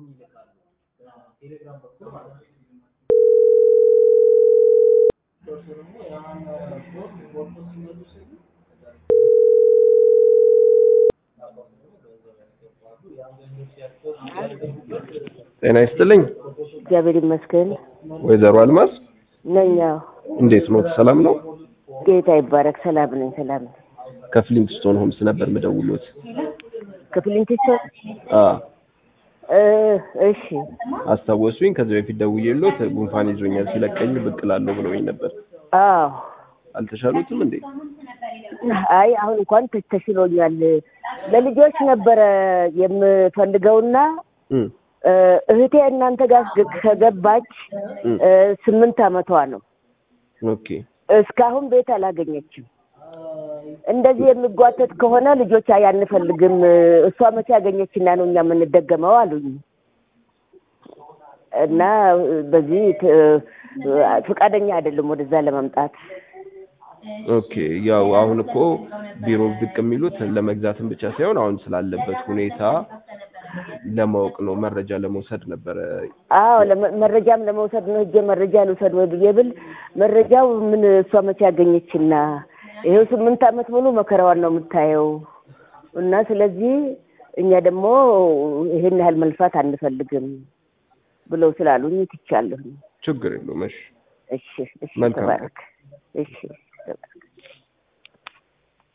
ጤና ይስጥልኝ እግዚአብሔር ይመስገን ወይዘሮ አልማዝ ነኝ። አዎ እንዴት ኖት? ሰላም ነው? ጌታ ይባረክ። ሰላም ነኝ፣ ሰላም ነኝ። ከፍሊንግስቶን ሆምስ ነበር ምደውሎት። ክፍሊንቲሶ አ እሺ አስታወሱኝ። ከዚህ በፊት ደውዬሎት ጉንፋን ይዞኛል ሲለቀኝ ብቅ እላለሁ ብለውኝ ነበር። አዎ አልተሻሉትም እንዴ? አይ አሁን እንኳን ተ- ተሽሎኛል። ለልጆች ነበረ የምፈልገውና እም እ፣ እህቴ እናንተ ጋር ግ- ከገባች እም እ፣ ስምንት አመቷ ነው። ኦኬ እስካሁን ቤት አላገኘችም። እንደዚህ የሚጓተት ከሆነ ልጆች አይ አንፈልግም፣ እሷ መቼ ያገኘችና ነው እኛ የምንደገመው አሉኝ። እና በዚህ ት- ፈቃደኛ አይደለም ወደዛ ለመምጣት። ኦኬ ያው አሁን እኮ ቢሮ ብቅ የሚሉት ለመግዛትም ብቻ ሳይሆን አሁን ስላለበት ሁኔታ ለማወቅ ነው፣ መረጃ ለመውሰድ ነበረ። አዎ ለመ- መረጃም ለመውሰድ ነው። ሂጄ መረጃ ልውሰድ ወይ ብዬ ብል መረጃው ምን እሷ መቼ ያገኘችና ይሄው ስምንት አመት ሙሉ መከራዋን ነው የምታየው። እና ስለዚህ እኛ ደግሞ ይሄን ያህል መልፋት አንፈልግም ብለው ስላሉኝ ትቻለሁ። ችግር የለውም። እሺ እሺ እሺ፣ መልካም። ተባረክ። እሺ ተባረክ።